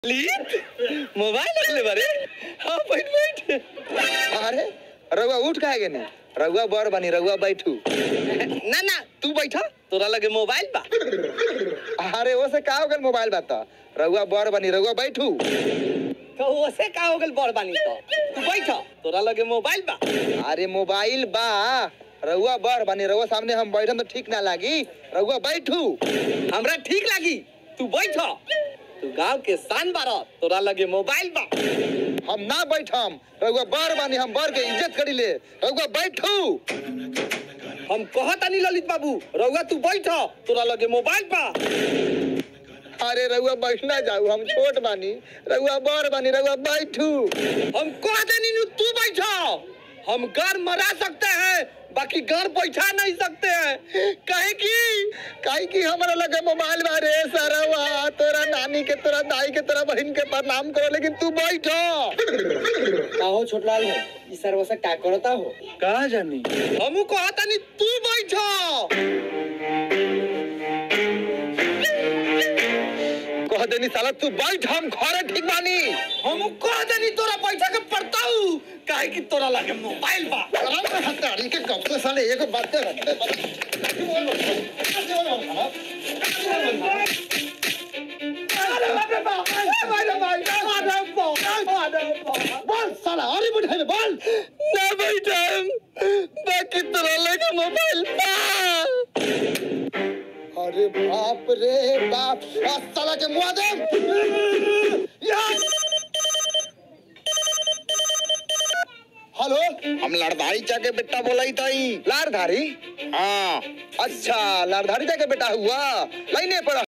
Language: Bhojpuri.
लीत मोबाइल रखले बारे हाँ बैठ बैठ अरे रउआ उठ काहे गेनी रउआ बर बनी रउआ बैठू ना ना तू बैठा तोरा लगे मोबाइल बा अरे वो से का हो गल मोबाइल बात रउआ बर बनी रउआ बैठू तो ओसे का हो गल बड़ बानी तो तू बैठा तोरा लगे मोबाइल बा अरे मोबाइल बा रउआ बर बनी रउआ सामने हम बैठम तो ठीक ना लागी रउआ बैठू हमरा ठीक लागी तू बैठा तू गांव के शान बारा तोरा लगे मोबाइल बा हम ना बैठम रउआ बर बनी हम बर के इज्जत करी ले रउआ बैठू हम कहता नहीं ललित बाबू रउआ तू बैठा तोरा लगे मोबाइल बा अरे रउआ बैठना जाऊ हम छोट बानी रउआ बर बनी रउआ बैठू हम कह देनी नु तू बैठा हम घर मरा सकते हैं बाकी घर बैठा नहीं सकते हैं कहे कि काहे की हमारा लगे मोबाइल बा रे सरवा तोरा नानी के तोरा दाई के तोरा बहन के प्रणाम करो लेकिन तू बैठो का हो छोटलाल है ई सर्वसा का करता हो कहा जानी हमू कहता नहीं तू बैठा कह देनी साला तू बैठ हम घरे ठीक बानी हमू कह देनी तोरा बैठा के पड़ता हूँ काहे कि तोरा लगे मोबाइल बा हताड़ी के कब से साले एक बात बोल साला अरे बैठे में बोल ना बैठा बाकी तोरा लगे मोबाइल बा अरे बाप रे बाप आ साला के मुआ दे हेलो हम लड़धारी जाके बेटा बोलाई ताई लारधारी हाँ अच्छा लारधारी जाके बेटा हुआ लाइने पर